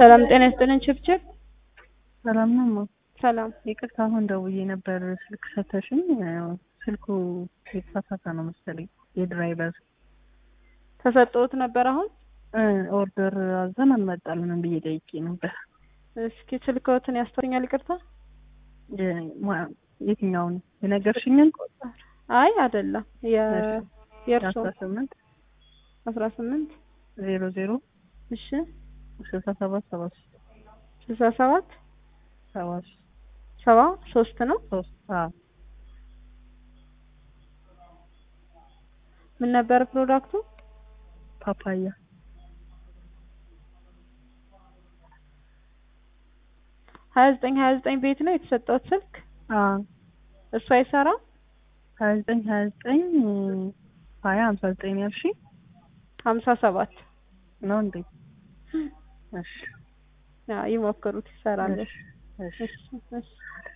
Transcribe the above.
ሰላም ጤና ይስጥልን ችብችብ ሰላም ነው ማ ሰላም ይቅርታ አሁን ደውዬ ነበር ስልክ ሰተሽኝ ስልኩ የተሳሳተ ነው መሰለኝ የድራይቨር ተሰጥቶት ነበር አሁን ኦርደር አዘን አልመጣልንም ብዬ ጠይቄ ነበር እስኪ ስልክዎትን ያስተኛል ይቅርታ የትኛውን የነገርሽኝን አይ አይደለም የእርሶ አስራ ስምንት አስራ ስምንት ዜሮ ዜሮ እሺ ስልሳ ሰባት ሰባ ሶስት ስልሳ ሰባት ሰባ ሰባ ሶስት ነው ሶስት ምን ነበር ፕሮዳክቱ ፓፓያ ሀያ ዘጠኝ ሀያ ዘጠኝ ቤት ነው የተሰጠውት ስልክ እሱ አይሰራም ሀያ ዘጠኝ ሀያ ዘጠኝ ሀያ ሀምሳ ዘጠኝ ያልሺ ሀምሳ ሰባት ነው እንዴ እሺ ይሞክሩት ይሰራል እሺ እሺ እሺ